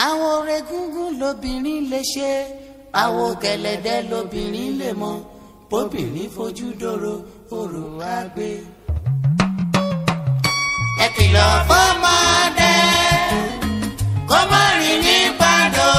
àwọn regúngún lobìnrin lè ṣe àwọn gẹ̀lẹ̀dẹ́ lobìnrin lè mọ bóbìnrin fojú dòrò òrò wá gbé. ẹ kìlọ̀ fọ́mọdé kó má rìn ní pàdó.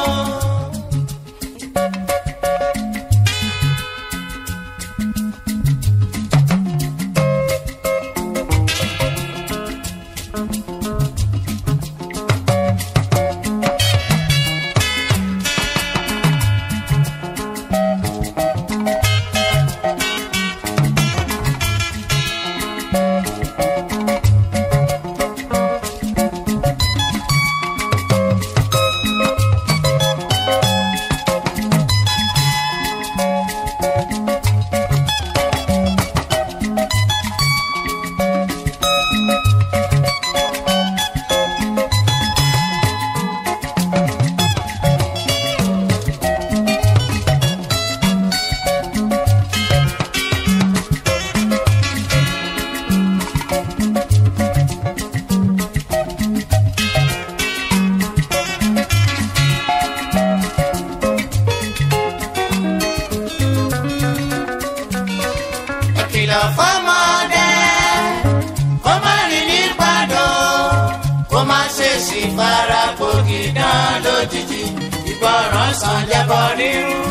ẹ kìlọ̀ fọ́mọdé kó má rìn ní pàdó kó má ṣe sì fara gbòógì dán lójijì ìgbọràn sàn jẹbọ rírun.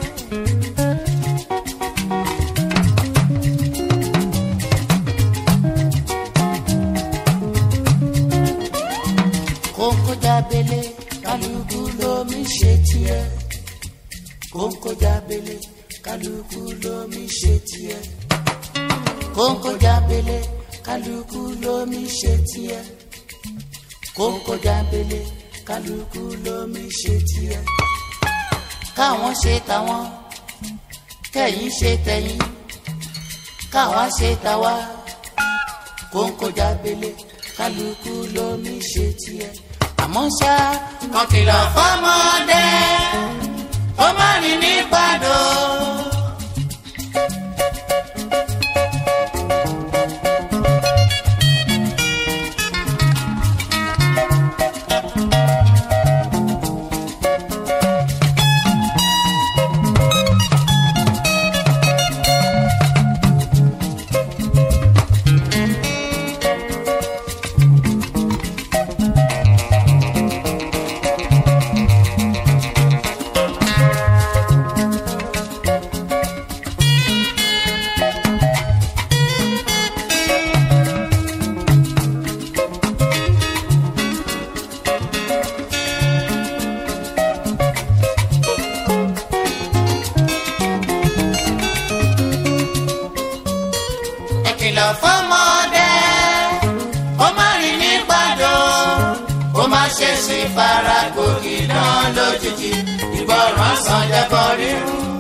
kókó jábélé kálukú lómi ṣe tiẹ̀ kókó jábélé kálukú lómi ṣe tiẹ̀ kókó jábélé kálukú lómi ṣe tiẹ̀ kókó jábélé kálukú lómi ṣe tiẹ̀ káwọn ṣe tàwọn kẹ̀yin ṣe tẹ̀yin káwa ṣe tàwa kókó jábélé kálukú lómi ṣe tiẹ̀ àmọ́ ṣá kan kìlọ̀ fọ́mọdé ó má rìn ní pàdó. ẹ kìlọ̀ fọ́mọdé ó má rìn ní pàdó ó má ṣe sí fara gòkè náà lójijì ìgbọràn sàn jẹ́kọ̀ rírun.